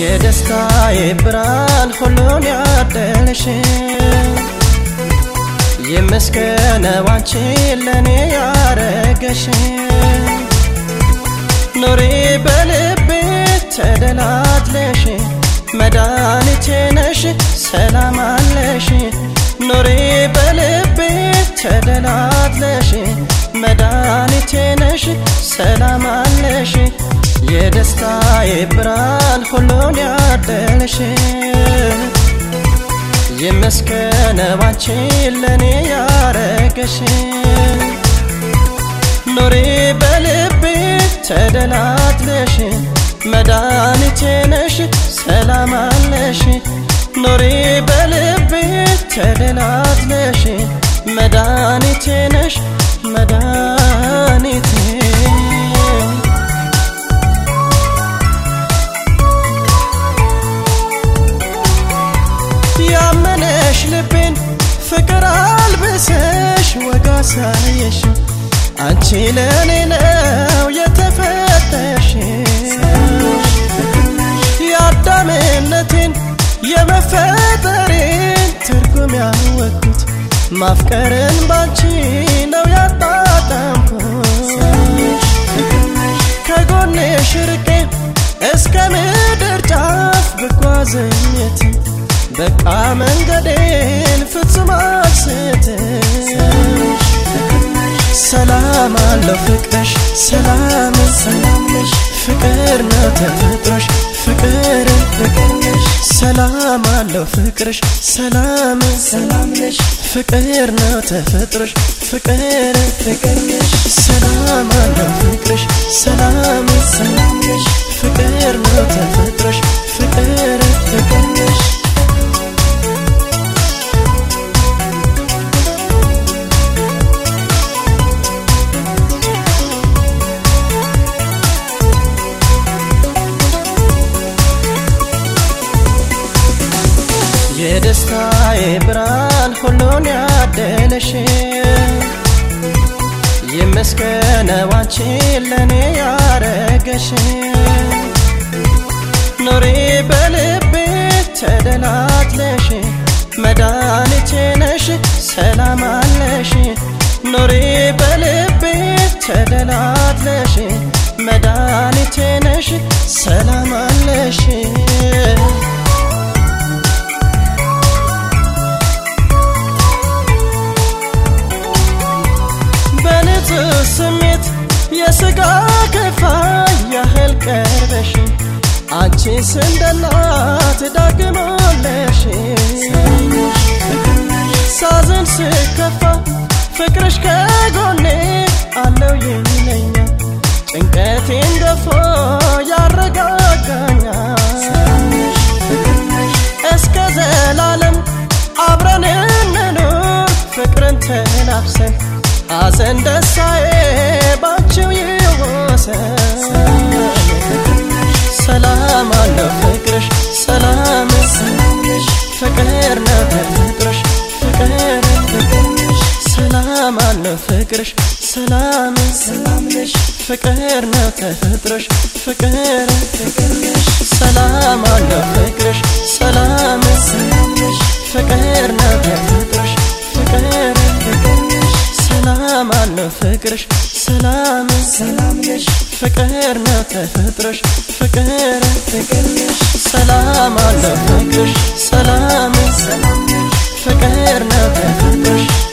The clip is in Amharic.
የደስታዬ ብርሃን ሁሉን ያደለሽ ይመስገነው አንቺን ለእኔ ያረገሽ ኑሪ በልቤ ተደላትለሽ መድኃኒቴ ነሽ ሰላም አለሽ ኑሪ በልቤ ተደላትለሽ መድኃኒቴ ነሽ ሰላም አለሽ የደስታዬ ብርሃን ሁሉን ያደለሽ ይመስገነው አንቺን ለእኔ ያረገሽ ኑሪ በልቤ ተደላትለሽ መድኃኒቴ ነሽ ሰላም አለሽ ኑሪ በልቤ ተደላትለሽ መድኃኒቴ ነሽ መድኃኒቴ ያመነሽ ልቤን ፍቅር አልብሰሽ ወጋ ሳየሽ አንቺ ለእኔ ነው የተፈጠርሽ የአዳምነቴን የመፈጠሬን ትርጉም ያወቅኩት ማፍቀርን ባንቺ ነው ያጣጣምኩት ከጎንሽ ርቄ እስከ ምድር ጫፍ ብጓዝም የትም በቃ መንገዴን ፍጹም አልስትም ሰላም አለው ፍቅርሽ ሰላም ሰላምሽ ፍቅር ነው ተፈጥሮሽ ፍቅር ፍቅርሽ ሰላም አለው ፍቅርሽ ሰላም ሰላምሽ ፍቅር ነው ተፈጥሮሽ ፍቅር ፍቅርሽ ሰላም አለው ፍቅርሽ ሰላም ሰላምሽ ፍቅር ነው ተፈጥሮሽ ፍቅር ፍቅርሽ የደስታዬ ብርሃን ሁሉን ያደለሽ ይመስገነው አንቺን ለእኔ ያረገሽ ኑሪ በልቤ ተደላትለሽ መድኃኒቴ ነሽ ሰላም አለሽ ኑሪ በልቤ ተደላትለሽ መድኃኒቴ ነሽ ሰላም አለሽ በንጹህ ስሜት የስጋ ከፋይ ያህል ቀርበሽ አንቺስ እንደናት ዳግሞለሽ ሳዝን ስከፋ ፍቅርሽ ከጎኔ አለው ይለኛል ጭንቀቴን ገፎ ያረጋጋኛል እስከ ዘላለም አብረን እንኑር ፍቅርን ተላብሰን ሐዘን ደስታዬ ባንቺው ይወሰን ሰላም አለው ፍቅርሽ ሰላም ሰላምሽ ፍቅር ነው ተፈጥሮሽ ፍቅር ፍቅርሽ ሰላም አለው ፍቅርሽ ሰላም ሰላምሽ ፍቅር ነው ተፈጥሮሽ ፍቅር ፍቅርሽ ሰላም አለው ፍቅርሽ ሰላም ሰላምሽ ፍቅር ነው ተፈጥሮሽ ፍቅር ፍቅርሽ ሰላም አለው ፍቅርሽ ሰላም ሰላምሽ ፍቅር ነው ተፈጥሮሽ ፍቅር ፍቅርሽ ሰላም አለው ፍቅርሽ ሰላም ሰላምሽ ፍቅር ነው ተፈጥሮሽ